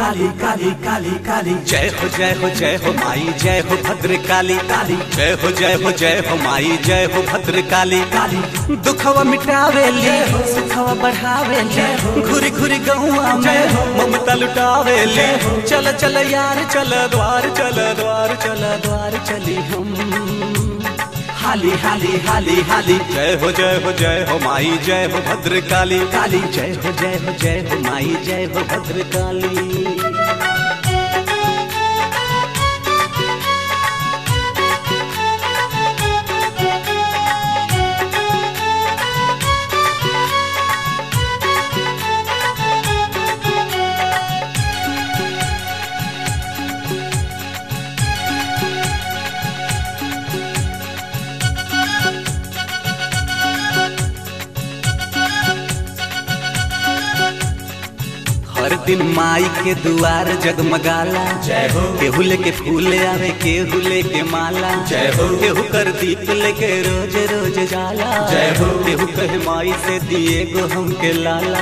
काली काली काली काली जय हो जय हो जय हो माई जय हो भद्र काली काली जय हो जय हो जय हो माई जय हो भद्र काली काली दुखवा मिटावेली सुखवा बढ़ावेली घुरी घुरी गौआ में ममता लुटावेली चल चल यार चल द्वार चल द्वार चल द्वार चली हम हाली हाली हाली हाली जय हो जय हो जय हो माई जय हो भद्र काली काली जय हो जय हो जय हो माई जय हो भद्र काली हर दिन माई के दुआर जगमगाला जय हो। केहू लेके फूल आवे केहू लेके माला जय हो। केहू कर दीप लेके रोज रोज जाला जय हो। केहू कहे माई से दिए गो हमके लाला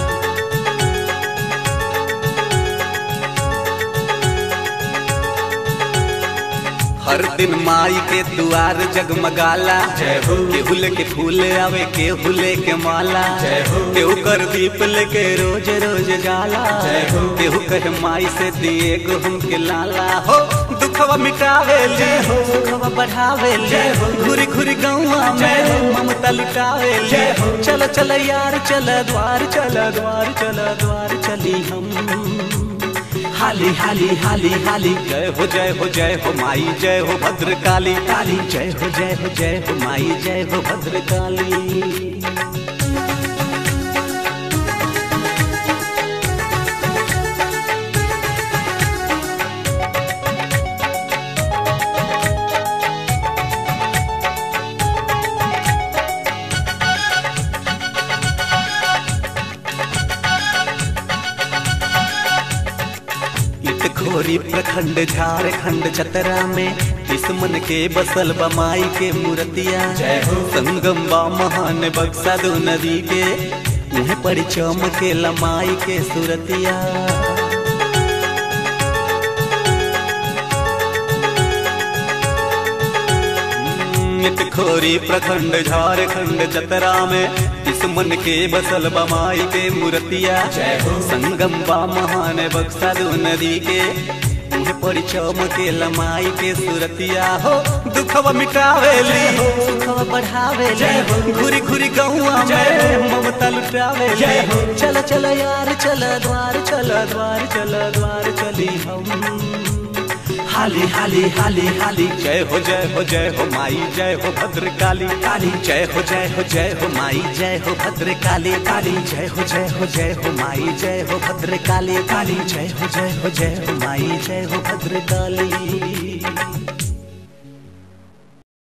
हर दिन माई के दुआर जगमगाला जय हो। केहू लेके फूल आवे केहू लेके माला जय हो। केहू कर दीप लेके रोज रोज जाला जय हो। केहू कहे माई से दिए गो हमके लाला हो दुखवा मिटावेली जय हो। सुखवा बढ़ावेली जय हो। घुरी घुरी गौआ जय हो। में ममता लुटावेली जय हो। चल चल यार चल द्वार चल द्वार चल द्वार चली हम हाली हाली हाली हाली जय हो जय हो जय हो माई जय हो भद्र काली काली जय हो जय हो जय हो माई जय हो भद्र काली खोरी प्रखंड झारखंड चतरा में दुश्मन के बसल बमाई के मूर्तिया जय हो। संगम बा महान बक्सा दो नदी के मुँह पर चमके लमाई के सूरतिया खोरी प्रखंड झारखंड चतरा में दुश्मन के बसल बमाई के मूर्तिया जय हो। संगम बा महान बक्सा दो नदी के मुँह पर चमके लमाई के सूरतिया हो दुखवा मिटावेली जय हो। सुखवा बढ़ावेली जय हो। घुरी घुरी गौआ जय में हो। ममता लुटावेली जय हो। चल चल यार चल द्वार चल द्वार चल द्वार चली हम हाली हाली हाली हाली जय हो जय हो जय हो माई जय हो भद्र काली काली जय हो जय हो जय हो माई जय हो भद्र काली काली जय हो जय हो जय हो माई जय हो भद्र काली काली जय हो जय हो जय हो माई जय हो भद्र काली